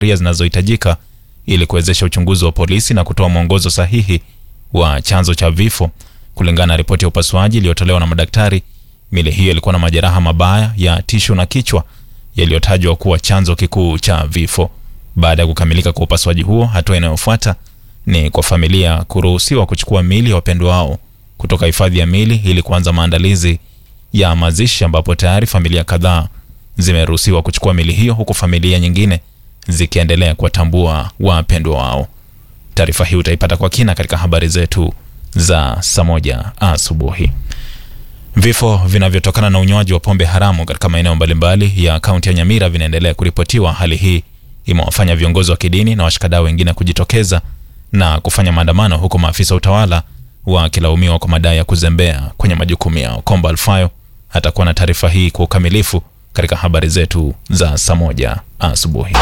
sheria zinazohitajika ili kuwezesha uchunguzi wa polisi na kutoa mwongozo sahihi wa chanzo cha vifo. Kulingana na ripoti ya upasuaji iliyotolewa na madaktari, mili hiyo ilikuwa na majeraha mabaya ya tishu na kichwa yaliyotajwa kuwa chanzo kikuu cha vifo. Baada ya kukamilika kwa upasuaji huo, hatua inayofuata ni kwa familia kuruhusiwa kuchukua mili ya wapendwa wao kutoka hifadhi ya mili ili kuanza maandalizi ya mazishi, ambapo tayari familia kadhaa zimeruhusiwa kuchukua mili hiyo, huku familia nyingine zikiendelea kuwatambua wapendwa wao. Taarifa hii utaipata kwa kina katika habari zetu za saa moja asubuhi. Vifo vinavyotokana na unywaji wa pombe haramu katika maeneo mbalimbali ya kaunti ya Nyamira vinaendelea kuripotiwa. Hali hii imewafanya viongozi wa kidini na washikadau wengine kujitokeza na kufanya maandamano, huku maafisa wa utawala wakilaumiwa kwa madai ya kuzembea kwenye majukumu yao. Komba Alfayo atakuwa na taarifa hii kwa ukamilifu katika habari zetu za saa moja asubuhi.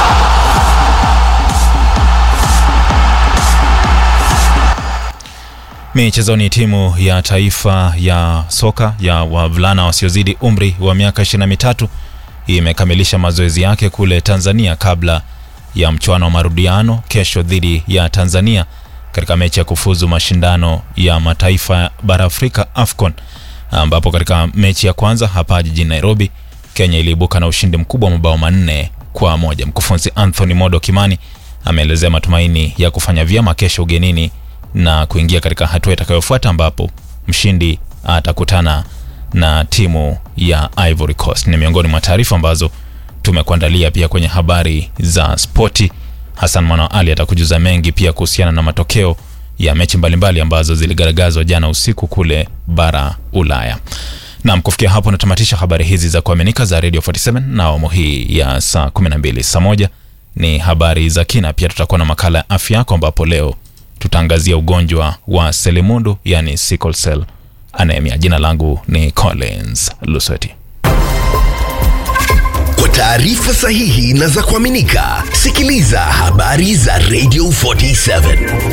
Michezoni, timu ya taifa ya soka ya wavulana wasiozidi umri wa miaka 23 imekamilisha mazoezi yake kule Tanzania kabla ya mchuano wa marudiano kesho dhidi ya Tanzania katika mechi ya kufuzu mashindano ya mataifa bara Afrika AFCON, ambapo katika mechi ya kwanza hapa jijini Nairobi, Kenya iliibuka na ushindi mkubwa wa mabao manne kwa moja. Mkufunzi Anthony Modo Kimani ameelezea matumaini ya kufanya vyema kesho ugenini na kuingia katika hatua itakayofuata ambapo mshindi atakutana na timu ya Ivory Coast. Ni miongoni mwa taarifa ambazo tumekuandalia pia kwenye habari za spoti. Hassan Mwana Ali atakujuza mengi pia kuhusiana na matokeo ya mechi mbalimbali ambazo ziligaragazwa jana usiku kule bara Ulaya. Naam, kufikia hapo natamatisha habari hizi za kuaminika za Radio 47 na awamu hii ya saa 12. Saa moja ni habari za kina, pia tutakuwa na makala ya afya yako ambapo leo tutaangazia ugonjwa wa selimundu yani sickle cell anemia. Jina langu ni Collins Lusweti. Kwa taarifa sahihi na za kuaminika, sikiliza habari za Radio 47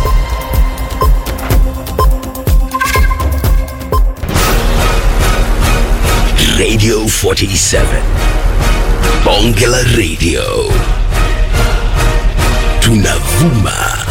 Radio 47 Bonge la Radio, tunavuma